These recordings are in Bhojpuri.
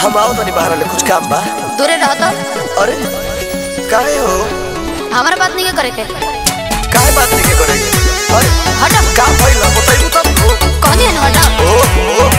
हम आओ तनी बाहर ले कुछ काम बा दूरे रहो तो अरे काहे हो हमारा बात नहीं करे के काहे बात नहीं के करेंगे अरे हटो का भइल बताइबू तब हो कहनी है ना हटो ओ ओ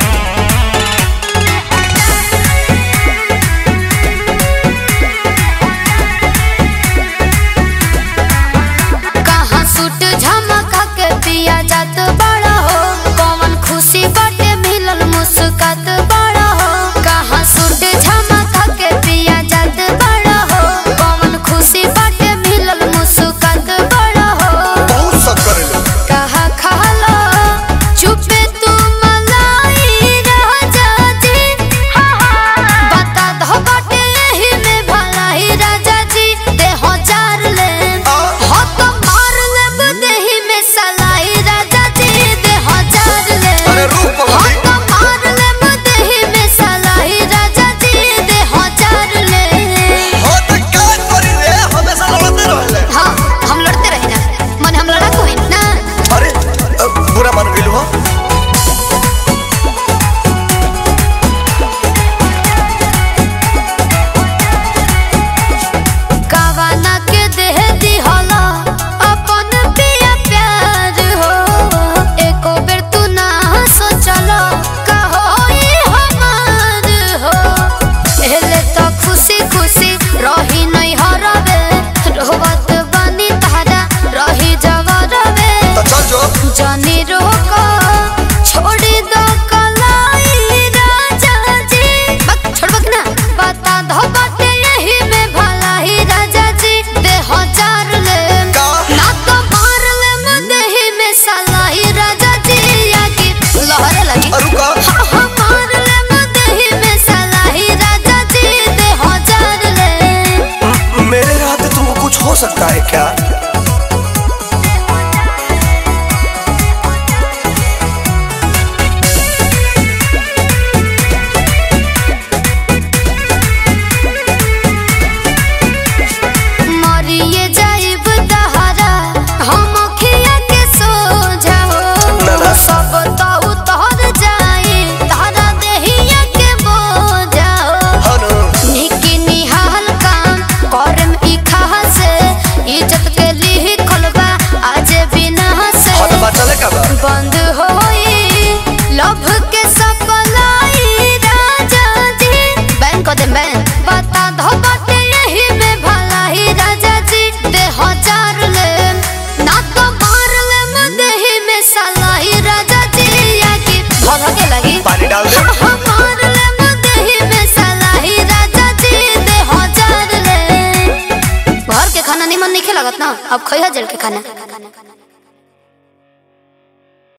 कहाँ सूट झमका के पिया जात बड़ा हो कौन खुशी बाटे मिलल मुस्कात बड़ा हो कहाँ सूट झमका के पिया जात बड़ा हो कौन खुशी बाटे मिलल मुस्कात बड़ा हो बहुत सब करेले कहा खाला चुपे तू मलाई राजा जी बता दो बाटे यही में भलाई राजा जी देह जार ले हो तो मार ले देही में सलाई राजा जी देह जार ले अरे रुक हो पगली तो मार ले देही में सलाई राजा जी देह जार ले हो त का करी रे हमेशा लड़ते रहले हाँ हम लड़ते रही ना मन हम लड़ा कोई ना अरे अ, बुरा मान गेलू हो कावाना के देह दिहला अपन पिया प्यार हो एको बेर तू ना सोचला कहो ये हमार हो एले तो खुशी खुशी रही नहीं हरवे रोवत बनी तारा रही जवरवे तो चल जो जानी रोको छोड़ी दो कलाई राजा जी बक छोड़ बक ना बता दो बाटे यही में भला ही राजा जी देह जार ले का ना तो मार ले मुदेही में सलाई राजा जी आगे लहरे लगी अरु का हाँ हाँ मार ले मुदेही में सलाई राजा जी देह जार ले म- मेरे रहते तुमको कुछ हो सकता है क्या मरिए जाइब दहरा हम खिया के सो जाओ ना, ना। सब तो उतर जाई तारा देहिया के बो जाओ हनु निकी निहाल काम करम ई खासे इज्जत के लिए खोलबा आज बिना से हत बा चले का बा बंद होई लव के सपलाई राजा जी बैंक दे बैंक बता दो बाटे यही में भलाई राजा जी दे हजार ले ना तो मार ले मुदेही में सलाई राजा जी आगे भगा के लगी पानी डाल दे हाँ, हाँ, मार ले मुदेही में सलाई राजा जी दे हजार ले घर के खाना निमन नहीं लगत ना अब खइहा जेल के खाना